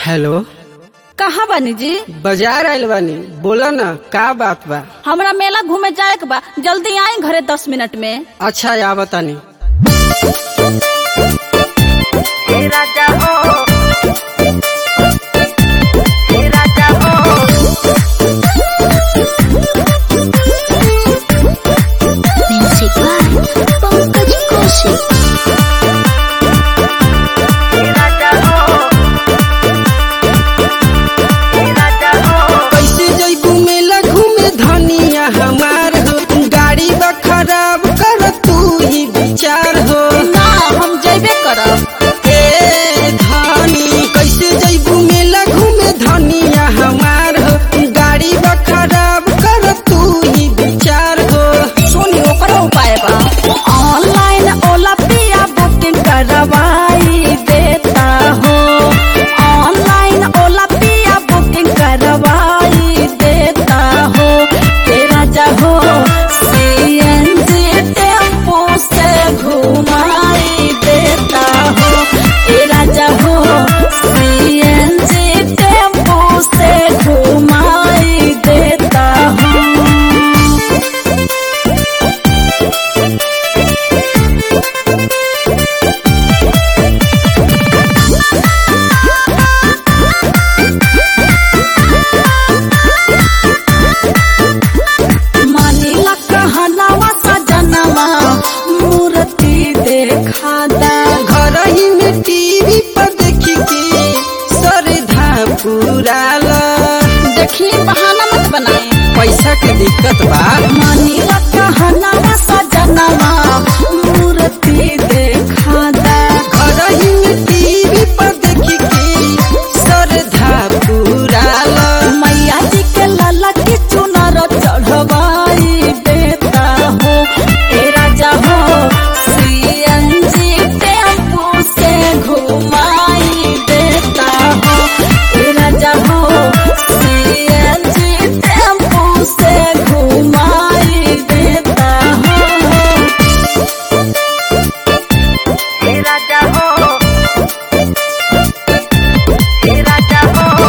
Hello कहाँ बानी जी बाजार आइल बानी बोला ना का बात बा हमरा मेला घूमे जाए के बा जल्दी आई घरे दस मिनट में अच्छा या बतानी Music by Pankaj Kaushik. कैसे जैबू मेला घूमे धनिया हमार हो गाड़ी बा खराब कर तू ही विचार हो ना हम जेबे करब ए धनी कैसे जैबू मेला घूमे धनिया हमार हो गाड़ी बा खराब कर तू ही विचार हो सुनी ओकरा उपाय बा ऑनलाइन ओला पिया बुकिंग करवाई देता हो ऑनलाइन ओला पिया बुकिंग करवाई देता हो तेरा चाहो सीएनजी टेम्पो से घुमाई देता हो तेरा चाहो सीएनजी टेम्पो से घुमाई देता हो मानिला कहनावा सजनवा मूर्ति देखा दा घर ही में टीवी पर देखी के सरधा पुराला देखी बहाना मत बनाए पैसा के दिक्कत बा मानिला कहनावा सजनवा मूर्ति देखा दा घर ही में टीवी पर देखी के सरधा पुराला मैया जी के लाला की चुनर चढ़वाई देता हो तेरा जहो सीएनजी टेम्पो से घुमाई देता हो तेरा जहो सीएनजी टेम्पो से घुमाई देता हो तेरा जहो तेरा जहो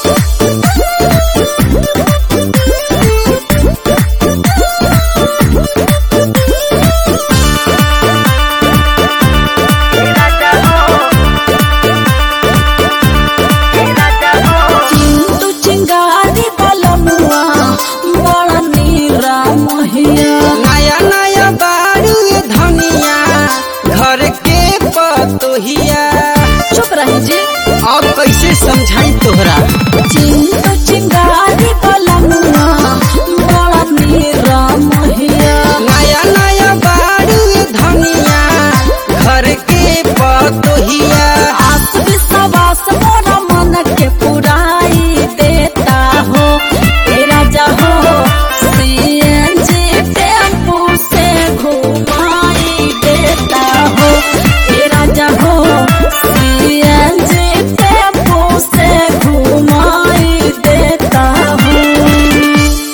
चिंटू चिंगारी बलमुआ बड़ा नीरा महिया नया नया बारू ये धनिया घर के पतोहिया चुप रही जी अब कैसे समझाई तोहरा चिंटू चिंगारी बलमुआ बड़ा नीरा महिया नया नया बारू ये धनिया घर के पतोहिया आस विश्वास मोरा मन के पुराई देता हो तेरा जहो सीएनजी टेम्पो से घुमाई देता हो तेरा जहो सीएनजी टेम्पो से घुमाई देता हो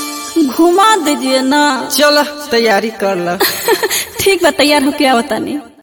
घुमा दीजिए ना चल तैयारी कर ला ठीक बा तैयार होके आवतानी